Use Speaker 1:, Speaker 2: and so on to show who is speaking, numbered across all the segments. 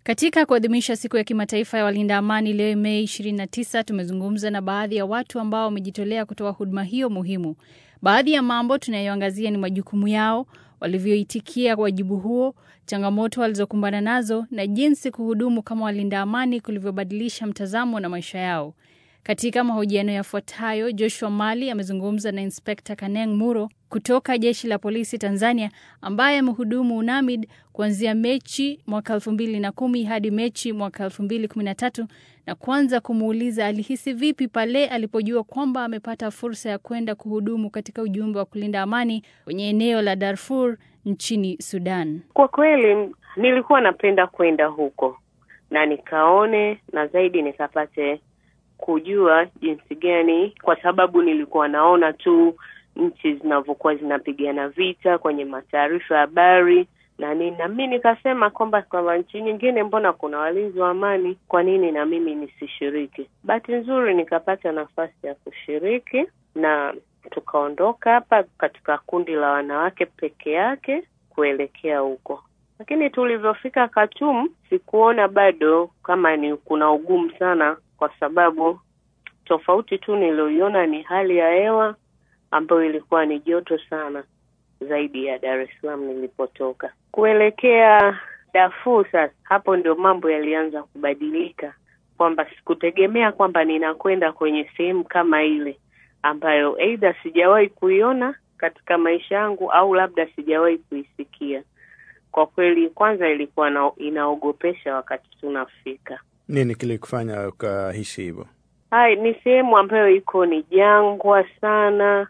Speaker 1: Katika kuadhimisha siku ya kimataifa ya walinda amani leo Mei 29, tumezungumza na baadhi ya watu ambao wamejitolea kutoa huduma hiyo muhimu. Baadhi ya mambo tunayoangazia ni majukumu yao, walivyoitikia wajibu huo, changamoto walizokumbana nazo na jinsi kuhudumu kama walinda amani kulivyobadilisha mtazamo na maisha yao. Katika mahojiano yafuatayo, Joshua Mali amezungumza na Inspekta Kaneng Muro kutoka jeshi la polisi Tanzania, ambaye amehudumu UNAMID kuanzia Mechi mwaka elfu mbili na kumi hadi Mechi mwaka elfu mbili kumi na tatu na kwanza kumuuliza alihisi vipi pale alipojua kwamba amepata fursa ya kwenda kuhudumu katika ujumbe wa kulinda amani kwenye eneo la Darfur nchini Sudan.
Speaker 2: Kwa kweli nilikuwa napenda kwenda huko na nikaone na zaidi nikapate kujua jinsi gani, kwa sababu nilikuwa naona tu nchi zinavyokuwa zinapigana vita kwenye mataarifa ya habari na nini, na mimi nikasema kwamba kwamba nchi nyingine mbona kuna walinzi wa amani, kwa nini na mimi nisishiriki? Bahati nzuri nikapata nafasi ya kushiriki na tukaondoka hapa katika kundi la wanawake peke yake kuelekea huko, lakini tulivyofika Khartoum sikuona bado kama ni kuna ugumu sana kwa sababu tofauti tu nilioiona ni hali ya hewa ambayo ilikuwa ni joto sana zaidi ya Dar es Salaam nilipotoka. Kuelekea Darfur sasa, hapo ndio mambo yalianza kubadilika, kwamba sikutegemea kwamba ninakwenda kwenye sehemu kama ile ambayo aidha sijawahi kuiona katika maisha yangu au labda sijawahi kuisikia. Kwa kweli, kwanza ilikuwa na, inaogopesha wakati tunafika.
Speaker 3: Nini kilikufanya ukahisi hivyo?
Speaker 2: Hai, ni sehemu ambayo iko ni jangwa sana,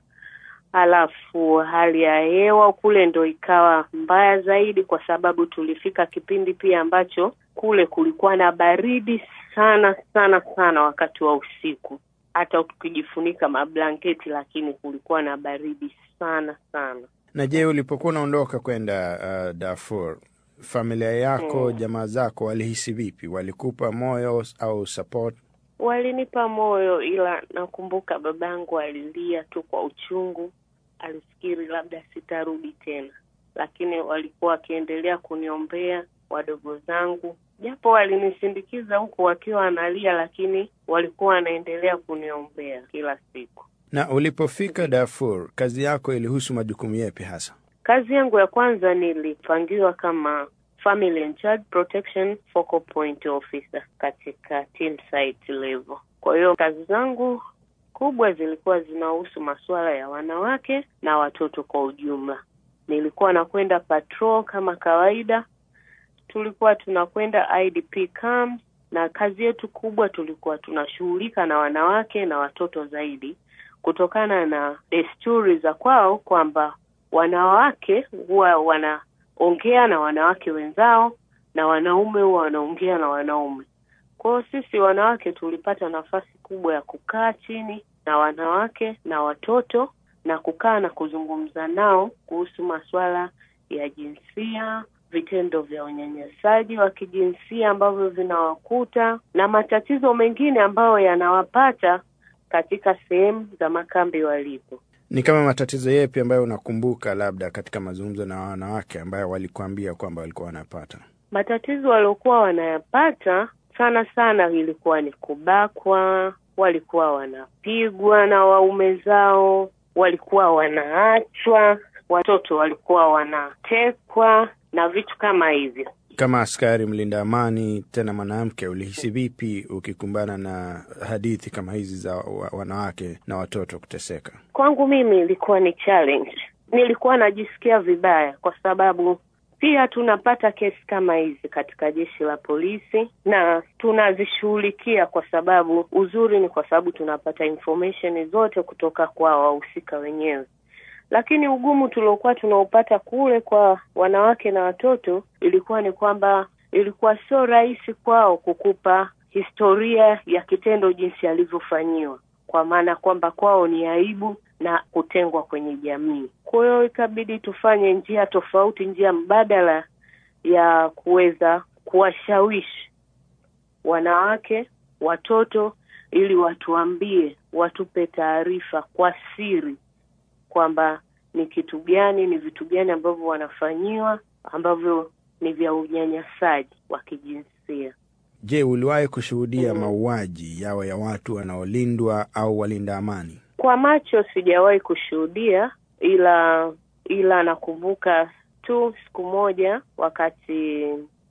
Speaker 2: alafu hali ya hewa kule ndo ikawa mbaya zaidi, kwa sababu tulifika kipindi pia ambacho kule kulikuwa na baridi sana sana sana wakati wa usiku, hata ukijifunika mablanketi, lakini kulikuwa na baridi sana sana.
Speaker 3: Na je, ulipokuwa unaondoka kwenda uh, Darfur, familia yako
Speaker 2: Hmm.
Speaker 3: jamaa zako walihisi vipi? Walikupa moyo au support?
Speaker 2: Walinipa moyo, ila nakumbuka babangu alilia tu kwa uchungu, alifikiri labda sitarudi tena, lakini walikuwa wakiendelea kuniombea wadogo zangu, japo walinisindikiza huku wakiwa wanalia, lakini walikuwa wanaendelea kuniombea kila siku.
Speaker 3: Na ulipofika Darfur, kazi yako ilihusu majukumu yepi hasa?
Speaker 2: Kazi yangu ya kwanza nilipangiwa kama Family and Child Protection Focal Point Officer katika team site level. Kwa hiyo kazi zangu kubwa zilikuwa zinahusu masuala ya wanawake na watoto kwa ujumla. Nilikuwa nakwenda patrol kama kawaida, tulikuwa tunakwenda IDP camps, na kazi yetu kubwa tulikuwa tunashughulika na wanawake na watoto zaidi, kutokana na desturi za kwao kwamba wanawake huwa wanaongea na wanawake wenzao na wanaume huwa wanaongea na wanaume. Kwa hiyo sisi wanawake tulipata nafasi kubwa ya kukaa chini na wanawake na watoto na kukaa na kuzungumza nao kuhusu masuala ya jinsia, vitendo vya unyanyasaji wa kijinsia ambavyo vinawakuta na matatizo mengine ambayo yanawapata katika sehemu za makambi walipo.
Speaker 3: Ni kama matatizo yepi ambayo unakumbuka labda katika mazungumzo na wanawake ambayo walikuambia kwamba walikuwa wanapata?
Speaker 2: Matatizo waliokuwa wanayapata sana sana ilikuwa ni kubakwa, walikuwa wanapigwa na waume zao, walikuwa wanaachwa, watoto walikuwa wanatekwa na vitu kama hivyo.
Speaker 3: Kama askari mlinda amani, tena mwanamke, ulihisi vipi ukikumbana na hadithi kama hizi za wa- wanawake na watoto kuteseka?
Speaker 2: Kwangu mimi ilikuwa ni challenge. Nilikuwa najisikia vibaya kwa sababu pia tunapata kesi kama hizi katika jeshi la polisi na tunazishughulikia, kwa sababu uzuri ni kwa sababu tunapata information zote kutoka kwa wahusika wenyewe. Lakini ugumu tuliokuwa tunaupata kule kwa wanawake na watoto ilikuwa ni kwamba ilikuwa sio rahisi kwao kukupa historia ya kitendo jinsi alivyofanyiwa, kwa maana kwamba kwao ni aibu na kutengwa kwenye jamii. Kwa hiyo ikabidi tufanye njia tofauti, njia mbadala ya kuweza kuwashawishi wanawake, watoto, ili watuambie, watupe taarifa kwa siri kwamba ni kitu gani, ni vitu gani ambavyo wanafanyiwa ambavyo ni vya unyanyasaji wa kijinsia.
Speaker 3: Je, uliwahi kushuhudia mauaji yawe ya watu wanaolindwa au walinda amani?
Speaker 2: Kwa macho sijawahi kushuhudia, ila ila nakumbuka tu siku moja wakati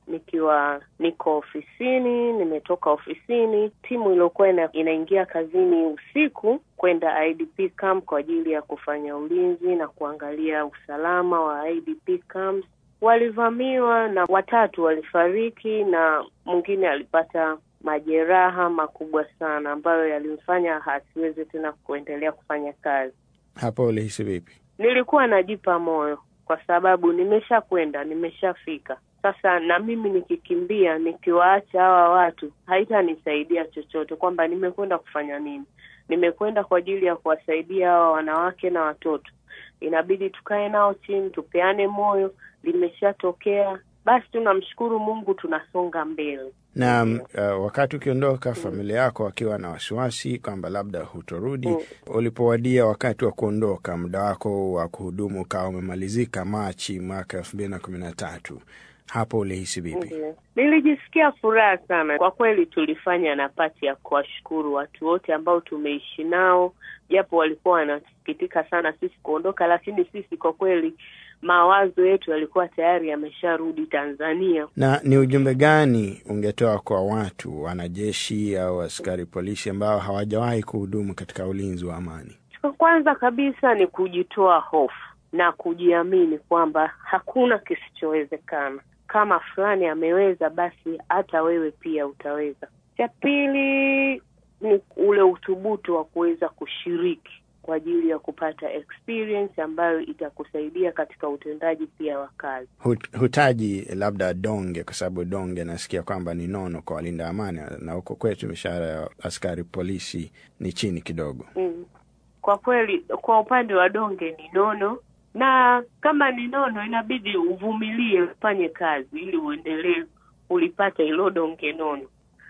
Speaker 2: nikiwa niko ofisini, nimetoka ofisini, timu iliyokuwa ina, inaingia kazini usiku kwenda IDP camp kwa ajili ya kufanya ulinzi na kuangalia usalama wa IDP camps walivamiwa na watatu walifariki na mwingine alipata majeraha makubwa sana ambayo yalimfanya hasiweze tena kuendelea kufanya kazi.
Speaker 3: Hapo ulihisi vipi?
Speaker 2: Nilikuwa najipa moyo kwa sababu nimeshakwenda, nimeshafika. Sasa na mimi nikikimbia, nikiwaacha hawa watu haitanisaidia chochote, kwamba nimekwenda kufanya nini? Nimekwenda kwa ajili ya kuwasaidia hawa wanawake na watoto. Inabidi tukae nao chini, tupeane moyo. Limeshatokea, basi tunamshukuru Mungu, tunasonga mbele.
Speaker 3: Na uh, wakati ukiondoka, familia yako wakiwa na wasiwasi kwamba labda hutorudi,
Speaker 2: Mm.
Speaker 3: ulipowadia wakati wa kuondoka, muda wako wa kuhudumu ukawa umemalizika Machi mwaka elfu mbili na kumi na tatu, hapo ulihisi vipi?
Speaker 2: Ndiyo. Nilijisikia furaha sana kwa kweli. Tulifanya nafasi ya kuwashukuru watu wote ambao tumeishi nao, japo walikuwa wanasikitika sana sisi kuondoka, lakini sisi kwa kweli mawazo yetu yalikuwa tayari yamesharudi Tanzania.
Speaker 3: Na ni ujumbe gani ungetoa kwa watu wanajeshi au askari polisi ambao hawajawahi kuhudumu katika ulinzi wa amani?
Speaker 2: Cha kwanza kabisa ni kujitoa hofu na kujiamini kwamba hakuna kisichowezekana. Kama fulani ameweza, basi hata wewe pia utaweza. Cha pili ni ule uthubutu wa kuweza kushiriki kwa ajili ya kupata experience ambayo itakusaidia katika utendaji pia wa kazi.
Speaker 3: Hut- Hutaji labda donge, kwa sababu donge nasikia kwamba ni nono kwa walinda amani, na huko kwetu mishahara ya askari polisi ni chini kidogo.
Speaker 2: Mm. Kwa kweli kwa upande wa donge ni nono, na kama ni nono inabidi uvumilie, ufanye kazi ili uendelee ulipata hilo donge nono.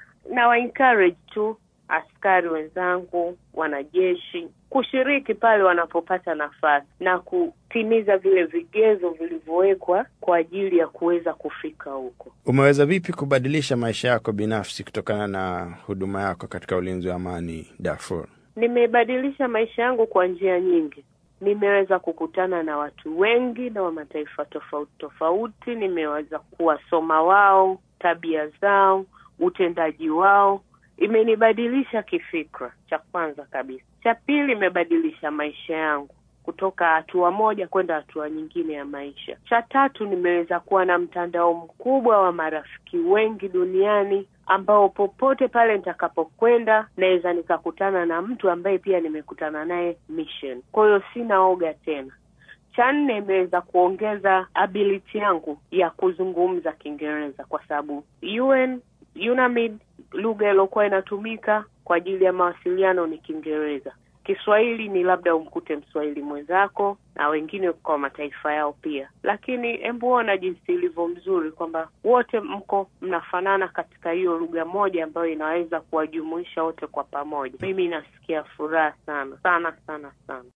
Speaker 2: Na wa encourage tu askari wenzangu, wanajeshi kushiriki pale wanapopata nafasi na kutimiza vile vigezo vilivyowekwa kwa ajili ya kuweza kufika huko.
Speaker 3: Umeweza vipi kubadilisha maisha yako binafsi kutokana na huduma yako katika ulinzi wa amani Darfur?
Speaker 2: Nimebadilisha maisha yangu kwa njia nyingi. Nimeweza kukutana na watu wengi na wa mataifa tofauti tofauti. Nimeweza kuwasoma wao, tabia zao, utendaji wao. Imenibadilisha kifikra, cha kwanza kabisa. Cha pili, imebadilisha maisha yangu kutoka hatua moja kwenda hatua nyingine ya maisha. Cha tatu, nimeweza kuwa na mtandao mkubwa wa marafiki wengi duniani ambao popote pale nitakapokwenda naweza nikakutana na mtu ambaye pia nimekutana naye mission. Kwa hiyo sina oga tena. Cha nne, imeweza kuongeza ability yangu ya kuzungumza Kiingereza kwa sababu UN UNAMID lugha iliyokuwa inatumika kwa ajili ya mawasiliano ni Kiingereza. Kiswahili ni labda umkute Mswahili mwenzako na wengine kwa mataifa yao pia, lakini hebu ona jinsi ilivyo mzuri kwamba wote mko mnafanana katika hiyo lugha moja ambayo inaweza kuwajumuisha wote kwa pamoja. Mimi nasikia furaha sana sana sana sana.